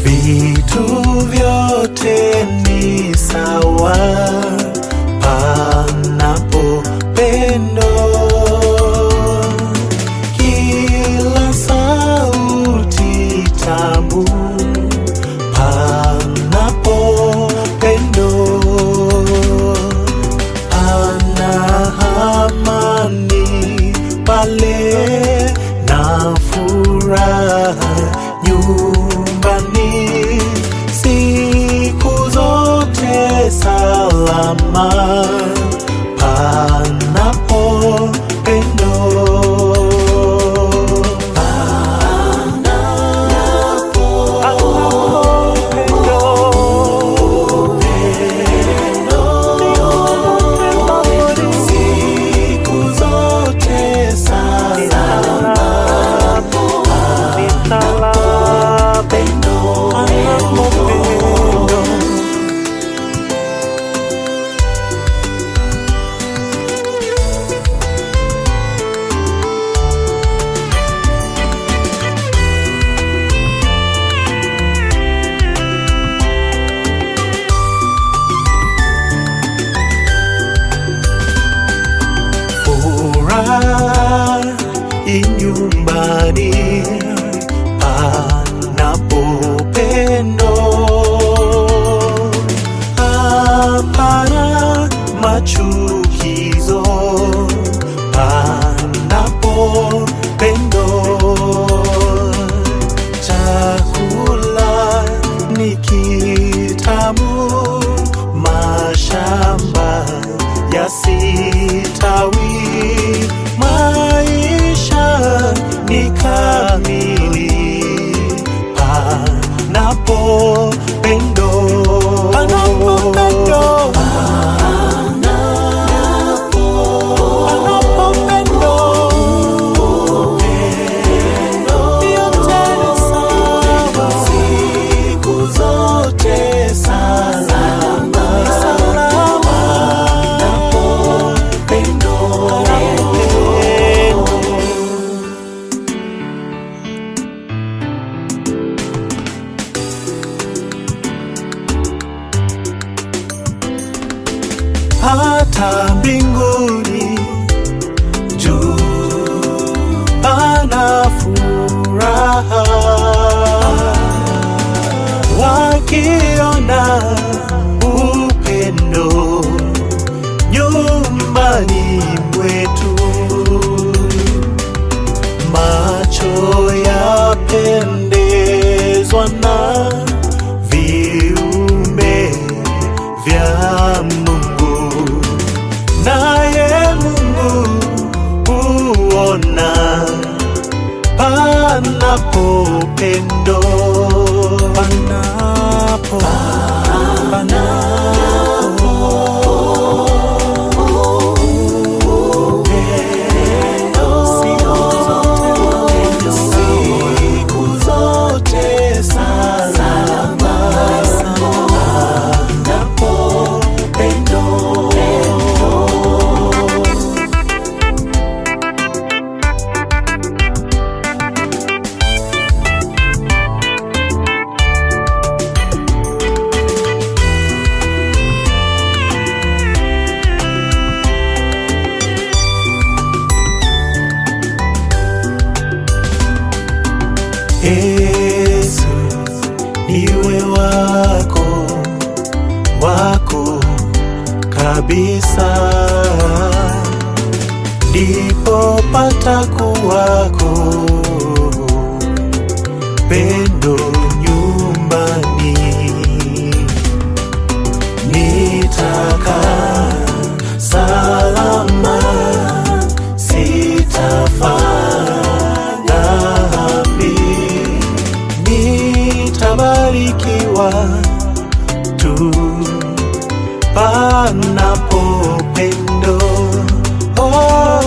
vitu vyote ni sawa panapo pendo. Kila sauti tamu panapo pendo. Pana amani pale na furaha nyumbani, siku zote salama panapo pendo. Panapo pendo. Siku zote salama panapo pendo. furaha inyumbani panapo pendo. Hapana machukizo panapo pendo. Chakula ni kitamu, mashamba yasitawi, maisha ni kamili panapo pendo. Panapo pendo. Panapo pendo. Yote ni sawa. Siku zote salama. Salama. Panapo pendo. hata mbinguni juu pana furaha wakiona upendo nyumbani mwetu macho yapendezwa na viumbe vya Mungu, naye Mungu huona panapo pendo, panapo panapo pendo, siku zote salama, panapo pendo. Yesu niwe wako wako kabisa, ndipo pata kuwako pendo nyumbani, nitaka salama sitafanya dhambi, nitabarikiwa tu panapo pendo. Oh,